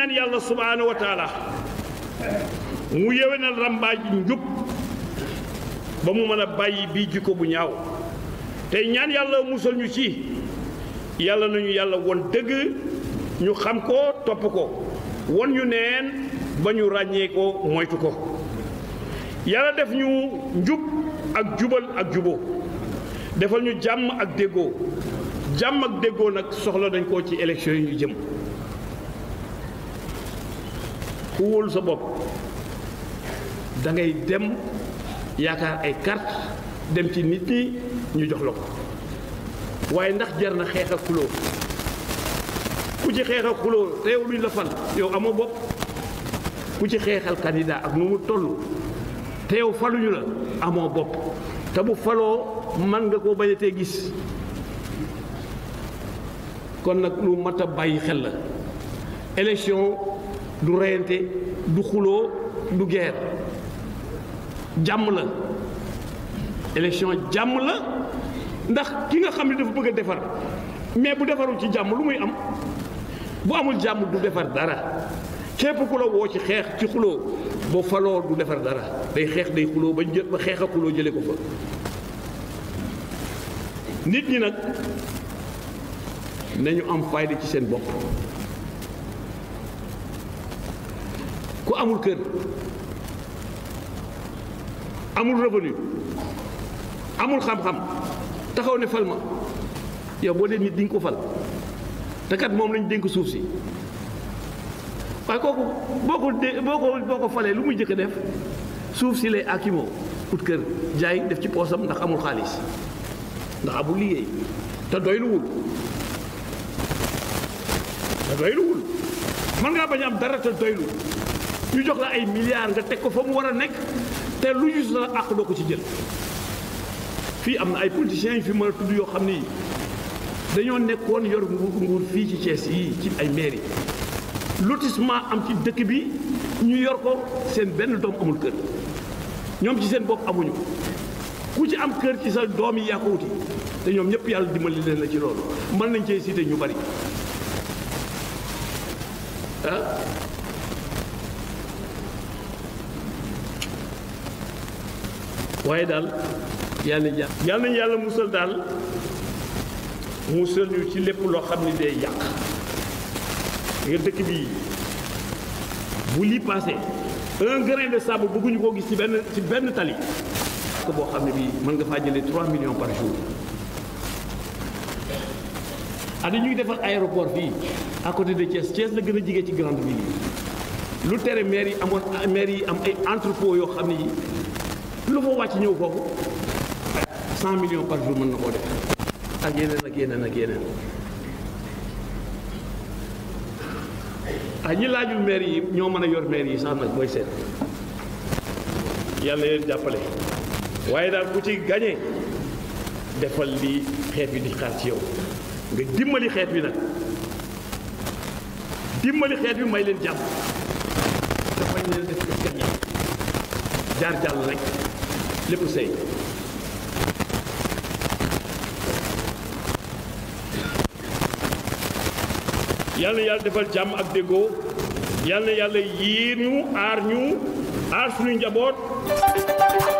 ñaan yàlla subhaanahu wa taala mu yéwénal rambaaj njub ba mu mën a bàyyi bii jikko bu ñaaw tey ñaan yàlla musal ñu ci yàlla nañu yàlla won dëgg ñu xam ko topp ko won ñu neen ba ñu ràññee ko moytu ko yàlla def ñu njub ak jubal ak juboo defal ñu jàmm ak déggoo jàmm ak déggoo nag soxla dañ koo ci élection yi ñu jëm ku wóolu sa bopp da ngay dem yaakaar ay carte dem ci nit ñi ñu jox la ko waaye ndax jar na xeex ak xuloo ku ci xeex ak xuloo te yow luñ la fal yow amoo bopp ku ci xeexal candidat ak nu mu toll te yow faluñu la amoo bopp te bu faloo man nga koo bañ a tee gis kon nag lu mat a bàyyi xel la élection du reyante du xuloo du guerre jàmm la élection jàmm la ndax ki nga xam ne dafa bëgg a defar mais bu defarul ci jàmm lu muy am bu amul jàmm du defar dara képp ku la woo ci xeex ci xuloo boo faloo du defar dara day xeex day xuloo ba jë ba xeex a xuloo jële ko fa nit ñi nag nañu am fayda ci seen bopp ku amul kër amul revenu amul xam-xam taxaw ne fal ma yow boo dee nit di nga ko fal te kat moom lañu dénk suuf si waaye kooku boo ko dé boo ko boo ko falee lu muy jëkk a def suuf si lay akimoo ut kër jaay def ci poosam ndax amul xaalis ndax amul liggéey te doyluwul te doyluwul mën ngaa bañ am dara te doylu ñu jox la ay milliards nga teg ko fa mu war a nekk te lu ñu sa àq doo ko ci jël fii am na ay politiciens yu fi mën a tudd yoo xam ni dañoo nekkoon yor nguur nguur fii ci Thiès yi ci ay mairie lotissement am ci dëkk bi ñu yor ko seen benn doom amul kër ñoom ci seen bopp amuñu ku ci am kër ci sa doom yi yaa ko wuti te ñoom ñëpp yàlla dimbali leen la ci loolu mën nañ cee cité ñu bari ah waaye daal yàlla na yàlla nañu yàlla musal daal musal ñu ci lépp loo xam ne day yàq nga dëkk bii bu lii passé un grain de sable bëgguñu koo gis ci benn ci benn tali ko boo xam ne bii mën nga faa jëlee 3 millions par jour adi ñuy defar aéroport fii à côté de Thiès Thiès la gën a jige ci grande ville yi lu tere maire yi amoon maire yi am ay entrepôt yoo xam ne yi lu fa wàcc ñëw foofu 100 millions par jour mën na koo def ak yeneen ak yeneen ak yeneen ah ñi laajul maire yi ñoo mën a yor maire yi sax nag booy seet yàlla leen jàppale waaye daal ku ci gañe defal li xeet wi di xaar ci yow nga dimbali xeet wi nag dimbali xeet wi may leen jàmm dafañ leen def gañe jaar jàll rek lépp sëy yàlla na yàlla defal jàmm ak déggoo yàlla na yàlla yiir ñu aar ñu aar suñu njaboot